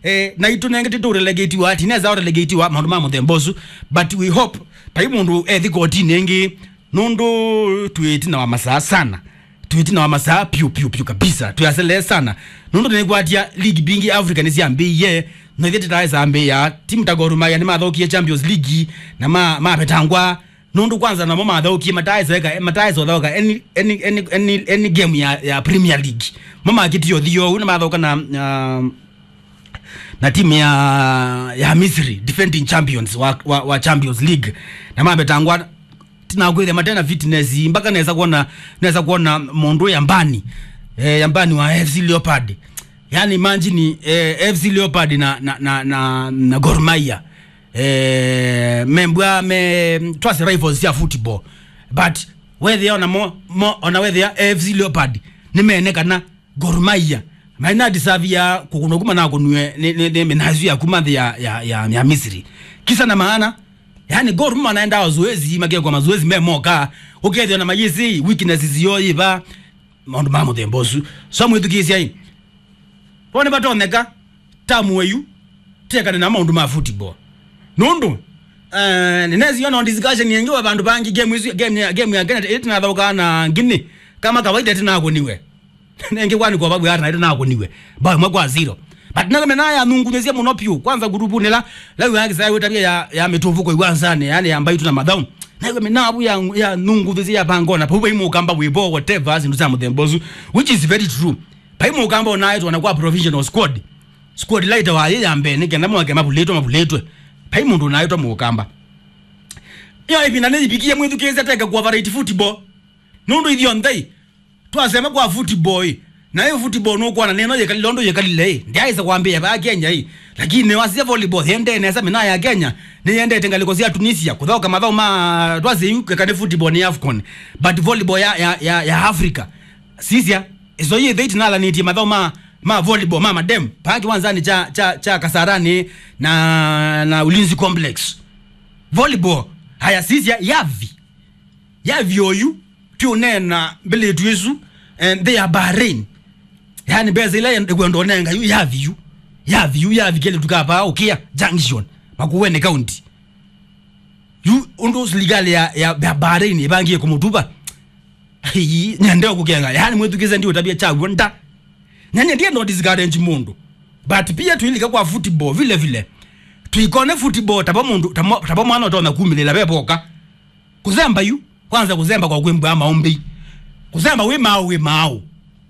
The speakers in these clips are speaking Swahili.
eh, na itu nenge titu relegatiwa tineza relegatiwa maundu ma muthembosu but we hope pai mundu ethi kotini ingi nundu twitina wa masaa sana twitina wa masaa piu piu piu kabisa tuyasele sana nundu nigwatia league bingi africa nisiambiie noithi titaesambia timu ta Gor Mahia nimathokie champions league na ma mapetangwa nundu kwanza namo mathaukie mataeseka mataesothoka any, any, any, any, any game ya, ya premier league mamakitio thio na mathoka na uh, na timu ya ya Misri defending champions wa, wa, wa Champions League na mabetangwa tinakwithe matena fitness mpaka naweza kuona naweza kuona mundu yambani eh, yambani wa FC Leopard yani imagine eh, FC Leopard na na na, na, na Gor Mahia eh, membwa me twase rivals ya football but whether ona mo, mo ona whether FC Leopard nimenekana Gor Mahia maina disavia kukuno kuma na kunwe ne ne, ne menazu ya kuma ya ya ya, ya Misri kisa na maana yani Gor Mahia naenda mazoezi magia kwa mazoezi memoka ukethio na majisi weakness zio iba maundu ma muthembosu so mwithukisia hii wone batoneka tamu eyu tekane na maundu ma football nundu Uh, ninezi yona on discussion yengi wa bandu bangi game isu game ya game ya Kenya itina thauka na ngini kama kawaida tina kuniwe nenge kwani kwa babu yata tina kuniwe ba mwa kwa zero but naga mena ya nungu nyesia muno piu kwanza gurupu nila la yangi sai tabia ya ya mituvuko iwanzane yani ambayo tuna madhamu nawe mena abu ya ya nungu visi ya pangona papo imu kamba wibo whatever azindu za mudembozu which is very true paimu kamba onayo wanakuwa provisional squad squad laita wa yeye ambe nige na mwake mabuletwe mabuletwe pai mundu naitwa mukamba iyo ipina niyipikie mwithukise teke kwa variety football nundu ithio nthei twasema kwa football na hiyo football nukwana neno yekali londo yekalile ndiaisa kwambia ba Kenya hii lakini wasia volleyball hende nesa mina ya Kenya ni yende tengaliko sia Tunisia kuthoka mathao ma twase yuke kane football ni Afcon but volleyball ya ya, ya, ya Africa sisia izo yi thei tinala ni ti mathao ma ma volleyball ma madem paki wanzani cha cha cha Kasarani na na Ulinzi Complex volleyball haya sisia yavi yavi oyu tunena mbele twisu and they are Bahrain yani beza ile kwendo nenga yu yavi yu yavi yu yavi kele tukapa ukia junction makuwene county yu undo legal ya ya, ya Bahrain ibangie kumutuba hii nyandeo kukenga yani mwetukiza ndio tabia chagu nda nyanya ndiye ndo discourage mundu but pia tuilika kwa football vile vile tuikone football tapa mundu tamo- tapa mwana utona kumilela bepoka kuzemba yu kwanza kuzemba kwa kwembwa maombi kuzemba we mau we mau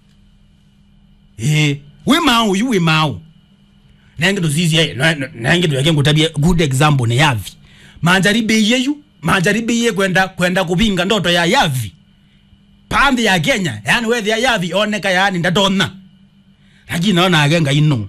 eh we mau yu we mau nange ndo zizi eh na- na- nange ndo yake ngutabia good example ne yavi manjaribe yeyu manjaribe ye kwenda kwenda kupinga ndoto ya yavi pambi ya Kenya yani wethi ya yavi oneka yani ndatona lakini naona age ngai no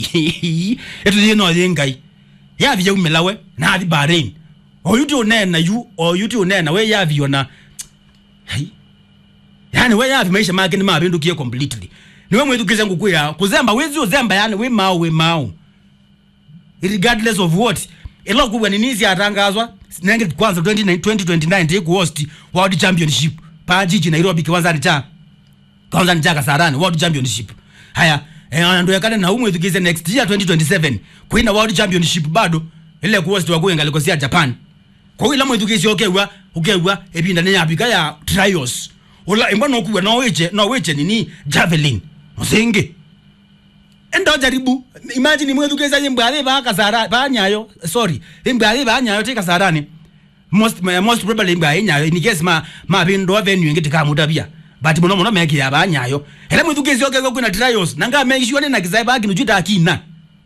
etu ye no ye ngai yavi ya umelawe na athi Bahrain oyu ti unena yu oyu ti unena we yavi ona hai yani we yavi maisha make ni mabindukie completely niwe mwithukize ngukwira kuzemba wezi uzemba yani we mau we mau regardless of what ilo kubwa ni nisi atangazwa nenge kwanza 2029 2029 ndiye host world championship pa jiji Nairobi kiwanza ni cha kwanza ni cha Kasarani world championship haya eh, ndo yakana na umwe thukize next year 2027 kuina world championship bado ile kuhost wa kuenga likosia Japan kwa hiyo lamwe thukize okewa okewa ebinda ne yapika ya trials ola imba no kuwa no weche no weche nini javelin musinge endo jaribu imagine mwe thukeza yimbwale ba kasara ba nyayo sorry imbwale ba nyayo tika sarani most ma- most probably imbwa nyayo in case ma ma bindo venue ngiti kama utabia but muno muno meki ya ba nyayo hele mwe thukezi okego kuna trials nanga make sure na kizai ba kinu juta akina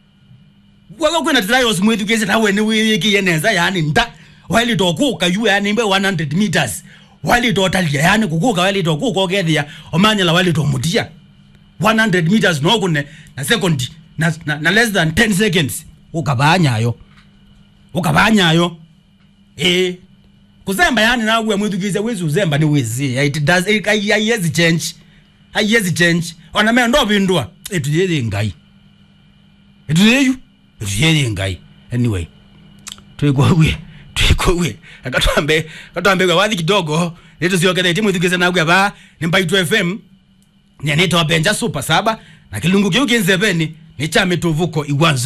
wako kuna trials mwe thukezi na we ni wiki yeneza yani nda wali dokuka yu yani mbe 100 meters wali totalia yani kukuka wali dokuka okethia omanyala wali tomutia 100 meters nokune na second na, na, na less than 10 seconds ukabanyayo ukabanyayo eh kuzemba yani nawe mwithukize wezi uzemba ni wezi it does it ayezi change ayezi change ona me ndo bindwa etu yeye ngai etu yeyu etu yeye ngai anyway twikwawe twikwawe akatwambe akatwambe kwa wathi kidogo netu siokete timu ithukize nawe ba ni mbaitu fm nyanitwa benja super saba na kilungu kiu kinzeveni ni cha mituvuko igwanza